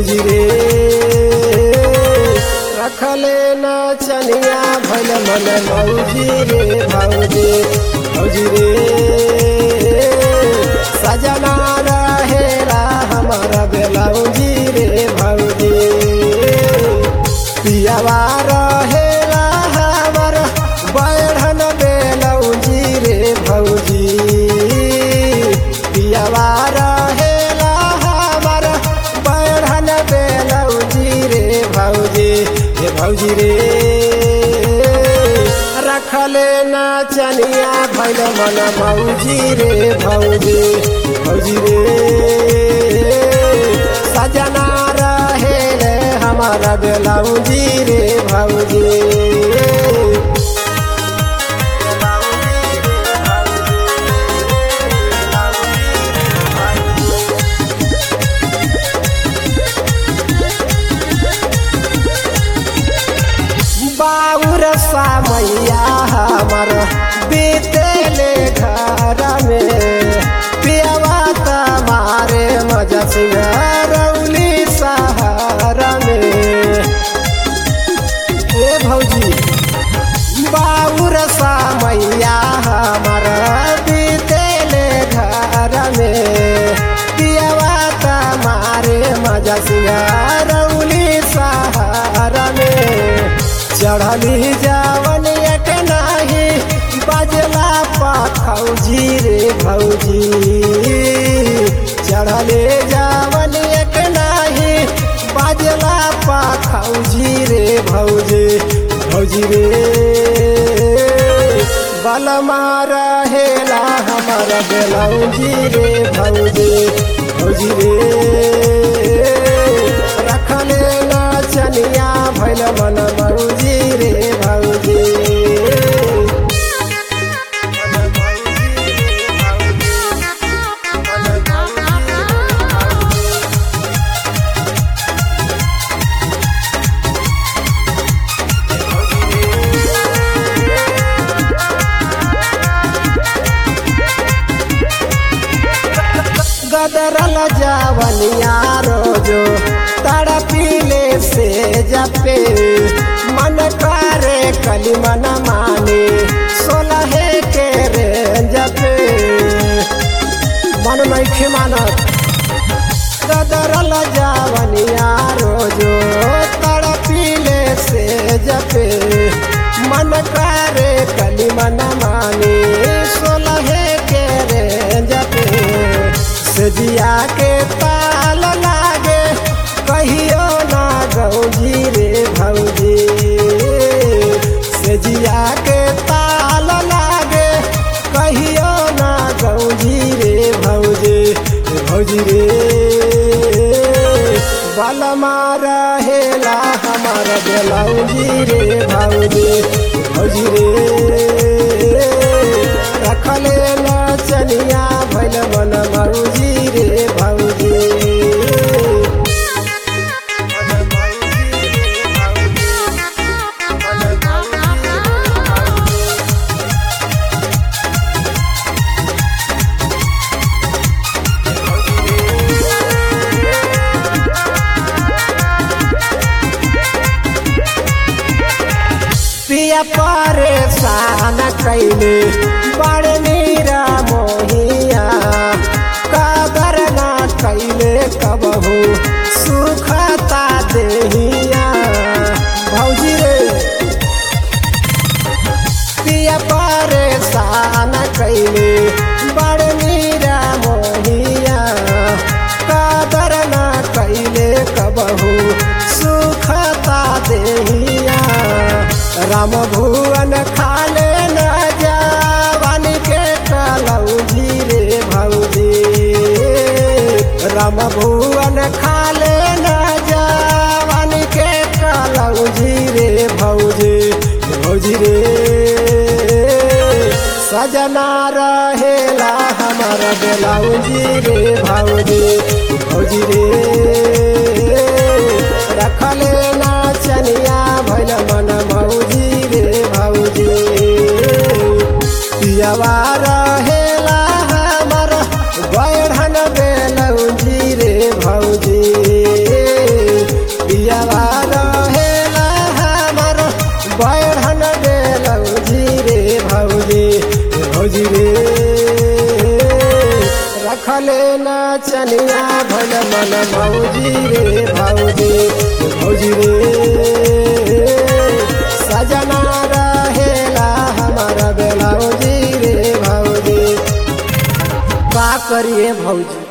भौजी रे रखले न चनिया भल मन भौजी रे भौजी भौजी रे सजना रहेला हमारा बेलौजी रे भौजी पियावा रहेला हमर बैठन बेलौजी रे भौजी पियावा रहेला हमर बैठन बेलौजी रे भौजी हे भौजी रे रखले ना चनिया भैल मन भौजी रे भौजी भौजी रे सजना रहे रे हमारा बेलौजी रे भौजी बाउर सामैया हमर बीतेले घर में पियावा तमारे मजा सिंगरौली सहारा में ए भौजी बाउर सामैया हमर बीतेले घर में पियावा तमारे मजा सिंगरौली सहारा में चढ़ली जावन एक नाही बजला पाखौजी रे भौजी चढ़ले जावन एक नाही बजला पाखौजी रे भौजी भौजी रे बलमा रहेला हमर बेलौजी रे भौजी भौजी रे रखले ना चनिया भैल मन भौजी रे भौजी गदरल जावनिया रोजो तड़पीले से जपे मन करे कली मन माने सोलहे के रे जपे मन नहीं मानत गदरल जावनिया रोजो तड़पीले से जपे मन करे कली मन माने सोलहे के रे जपे सजिया के ताल लागे कहियो ना गौजी रे भौजी सजिया के ताल लागे कहियो ना गौजी रे भौजी भौजी रे बलमा रहेला हमार बेलौजी रे भौजी भौजी रे रखले न चनिया भैल मन भौजी रे भौजी पिया परेशान कैले बड़ मीरा मोहिया कदर ना कैले कबहू सुखता देहिया भौजी रे पिया परेशान कैले बड़ मीरा मोहिया कदर ना कैले कबहू सुखता देहिया राम भुवन खाले न जावन के कलौजी रे भौजी राम भुवन खाले न जावन के कलौजी रे भौजी भौजी रे सजना रहेला हमार बेलौजी रे भौजी भौजी रे रखले ना चनिया भैल मन भौजी रे भौजी पियवा रहेला हमर बैठन बेलौजी रे भौजी देखले ना चनिया भल मन मौजी रे भौजी भौजी रे सजना रहेला हमारा बेलाउजी रे भौजी का करिए भौजी